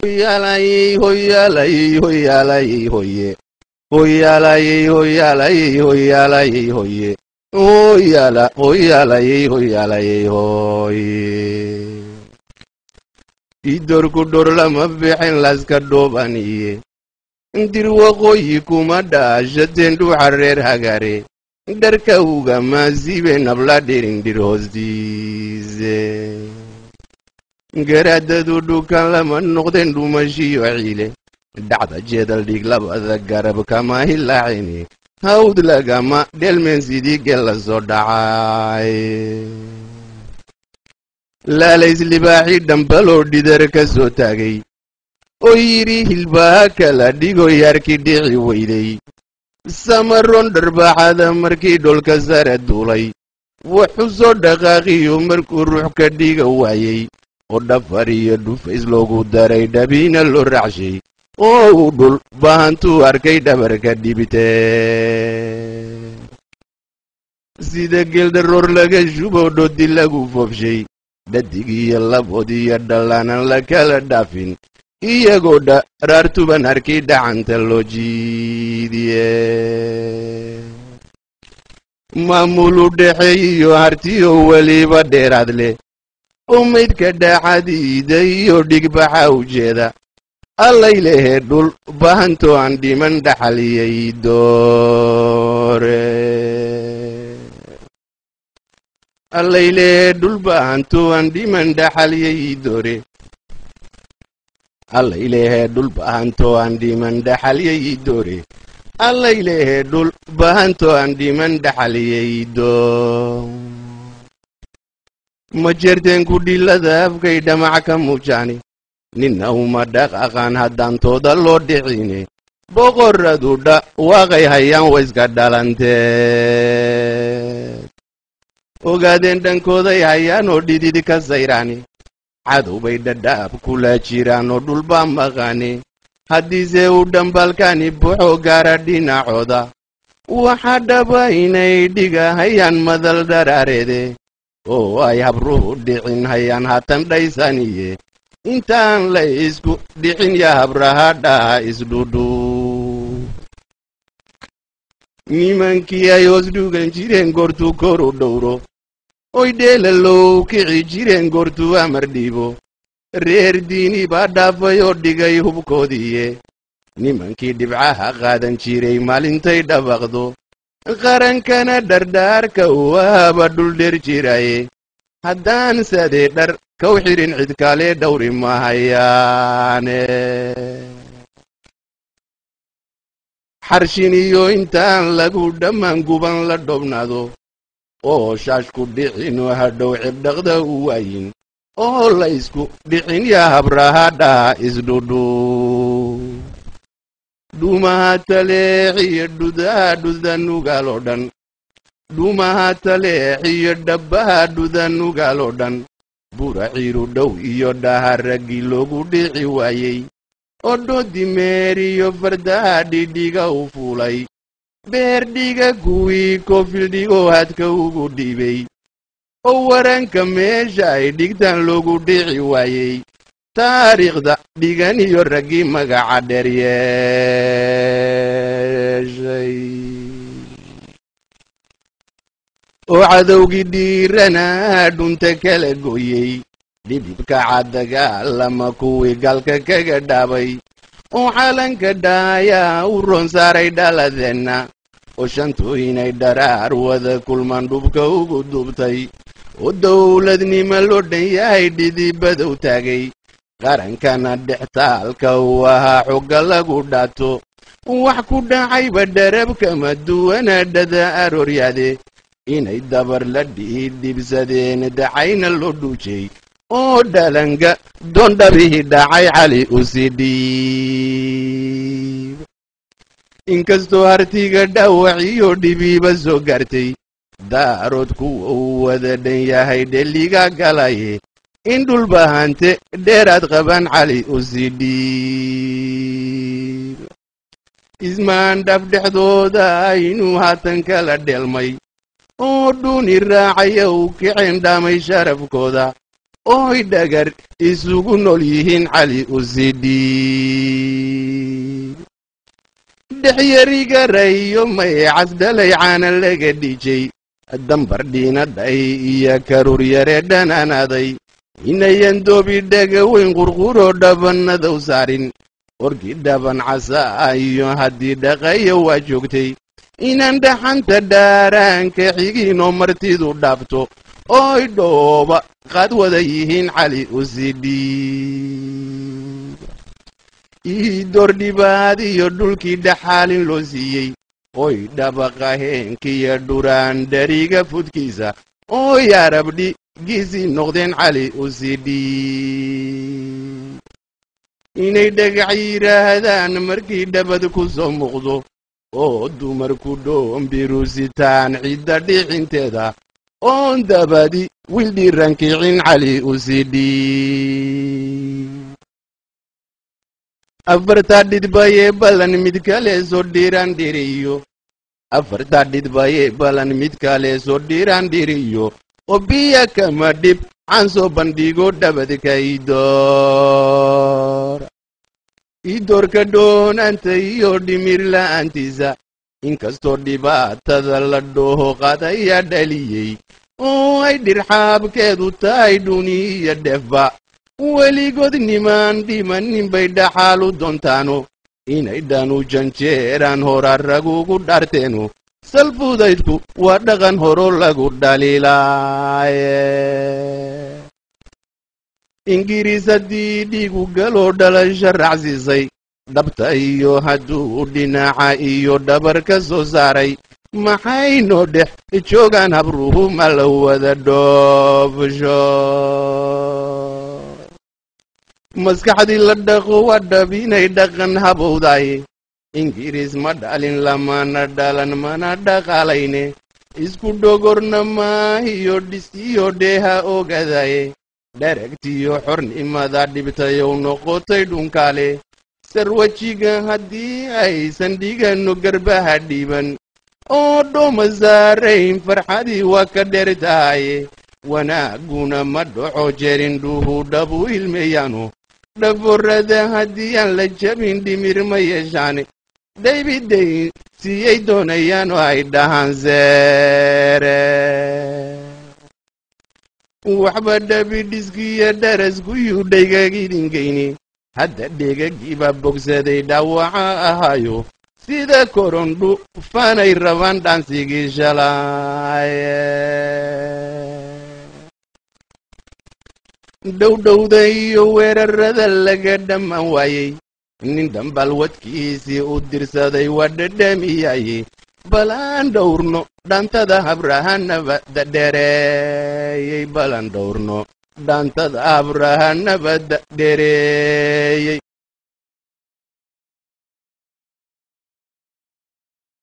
hoyaalayey hoyaalayey hoyaalayey hoye hoyaalayey hoyaalayey hoyaalayey hoye hoyaala hoyaalayey hoyaalayey hoye idorku dhor lama bixin laska dhoobaniye dir waqooyi kuma dhaashateen dhuuxa reer hagare dharka ugama siibe nabla dhirindir hoostiise garaadadu dhukan lama noqdeen dhumashiyo ciile dhacda jeedal dhig labada garab kama hilaacini hawd lagama dhelmeen sidii gel la soo dhacay laalays libaaxii dhambaloo dhidar ka soo taagay oo yidhi hilbaha kala dhigo yaarkii dhici weyday samaroon dharbaaxada markii dholka sare duulay wuxuu soo dhaqaaqiyo markuu ruux ka dhiga waayey oo dhafar iyo dhufays loogu daray dhabiina loo raacshay oo uu dhul bahantuu arkay dhabarka dhibite sida geeldaroor laga shubo dhodi lagu foofshay dhadig iyo labood iyo dhallaanan la kala dhaafin iyagoo dharaartuban arkay dhacanta loo jiidiye maamulu dhexeeyiyo hartiyo weliba dheeraad leh oo maydka dhaxadiida iyo dhigbaxa ujeeda allay lehe dhul bahantoo aan dhiman dhaxaliyay doore allay lehe dhul bahantoo aan dhiman dhaxaliyay doore allay lehe dhul bahantoo aan dhiman dhaxaliyay doore allay lehe dhul bahantoo aan dhiman dhaxaliyay doo ma jerteen ku dhilada afkay dhamac ka muujaani ninna uma dhaqaqaan haddaantooda loo dhicine boqorradu dha waaqay hayaan wayska dhalantee ogaadeen dhankooday hayaan oo dhidid ka sayraani cadow bay dhadhaab kula jiraan oo dhulbaa maqaani haddiise uu dhambalkani buxo gaara dhinacooda waxaa dhaba inay dhiga hayaan madal dharaareede oo ay habruhu dhicin hayaan hatan dhaysaniye intaan la isku dhicin ya habraha dhaha isdhudhu nimankii ay hoos dhugan jireen goortuu kor u dhowro oy dheelalow kici jireen goortuu amar dhiibo reer diini baa dhaafay oo dhigay hubkoodiiye nimankii dhibcaha qaadan jiray maalintay dhabaqdo qarankana dhardhaarka uu ahaba dhuldher jiraye haddaan sadee dhar kaw xidhin cidkaalee dhawri mahayaane xarshin iyo intaan lagu dhammaan guban la dhobnaado oo shaashku dhicinoo hadhow cibdhaqda u waayin oo la isku dhicin yaa habraha dhaha isdhudhu dhuumaha taleexiyo dhudaha dhuda nugaal oo dhan dhuumaha taleexiyo dhabbaha dhuda nugaal oo dhan buraciiru dhow iyo dhaha raggii loogu dhici waayey oo dhoodi meeriyo fardaha dhidhiga u fuulay beerdhiga kuwii koofildhigoo hadka ugu dhiibay oo waranka meesha ay dhigtaan loogu dhici waayey taariikhda dhigan iyo raggii magaca dheer yeeshay oo cadowgii dhiiranaa dhunta kala gooyey dhibibka caddagaalama kuwii galka kaga dhaabay oo calanka dhaayaa u roon saaray dhaladeenna oo shantooyinay dharaar wada kulmaan dhubka ugu dubtay oo dowladnimo loo dhan yahay dhidibadow taagay qarankana dhextaalka uu ahaa xogga lagu dhaato wax ku dhacayba dharabkama duwana dhada arooryaade inay dabar la dhiidhibsadeen dacayna loo dhuujay oo dhalanga doondhabihii dhacay cali usii dhiib inkastoo hartiga dhaawaciyo dhibiiba soo gaartay daarood kuwa uu wada dhan yahay dheliga galaye in dhulbahante dheeraad qaban cali usii dhiib ismaandhaf dhexdooda inuu haatan kala dheelmay oo dhuuni raacaya uu kiceen dhaamay sharafkooda ooy dhagar isugu nool yihiin cali usidhi dhexyarigarayo may casdhalay caana laga dhijay dambar dhiinadhay iyo karuur yare dhananaday inayan doobi dhaga weyn qurquroo dhabannadow saarin orgi dhaban casa iyo haddii dhaqayo waa joogtay inaan dhaxanta dhaaraanka xigiinoo martidu dhaafto ooy dhooba qaad wada yihiin cali usidhi iidoor dhibaad iyo dhulkii dhaxaalin loo siiyey oy dhabaqa heenkiyo dhuraan dhariga fudkiisa ooy arabdhigiisii noqdeen cali usidhi inay dhagax yidhaahdaan markii dhabad ku soo muuqdo oo dumarku dhoombirusitaan cidda dhicinteeda oon dabadi wildhiirankicin cali usidhi afartaa dhidbayee ballan mid kale soo dhiiraan dhiriyo afartaa dhidbayee ballan mid kale soo dhiiraan dhiriyo oo biya kama dhib aan soo bandhigo dhabadka idoor idoorka dhoonaanta iyo dhimir la'aantiisa inkastoo dhibaatada la dhooho qadaya dhaliyey oo ay dhirxaabkeedu tahay dhuniya dhefba weligood nimaan dhimanin bay dhaxaalu doontaano inay dhanu janjeeraan hora ragugu dharteeno salfudaydku waa dhaqan horo lagu dhaliilaaye ingiriis haddii dhiigu galoo dhalasha raacsiisay dhabta iyo hadduu dhinaca iyo dhabar ka soo saaray maxaynoo dhex joogaan habruhu ma la wada dhoofsho maskaxdii la dhaqo waa dhab inay dhaqan habowdaye ingiriis ma dhalin lamana dhalan mana dhaqaalayne isku dhogorna maahiyo dhisiyo dheeha ogadaye dharagtiyo xornimada dhibtayow noqotay dhunkaale sarwajiga haddii aysan dhigano garbaha dhiiban oo dhooma saarayn farxadii waa ka dheer tahaye wanaaguna ma dhaco jerindhuhu dhabu ilmeeyaano dhaborada haddii aan la jabin dhimir ma yeeshaan daybiday siyay doonayaan oo ay dhahaan seere waxba dhabidhiskiyo dharaskuyuu dhaygagidhinkayni hadda dheegagiiba bogsaday dhaawaca ahaayo sida korondhu fanay rabaan dhaansigii shalaaye dhowdhowda iyo weerarada laga dhammaan waayey nin dhambal wadkiisii u dirsaday waa dhadhamiyaye balaan dhowrno dhaantada habrahanabada dhereeyey balan dhowrno dhaantada habrahanabada dhereeyey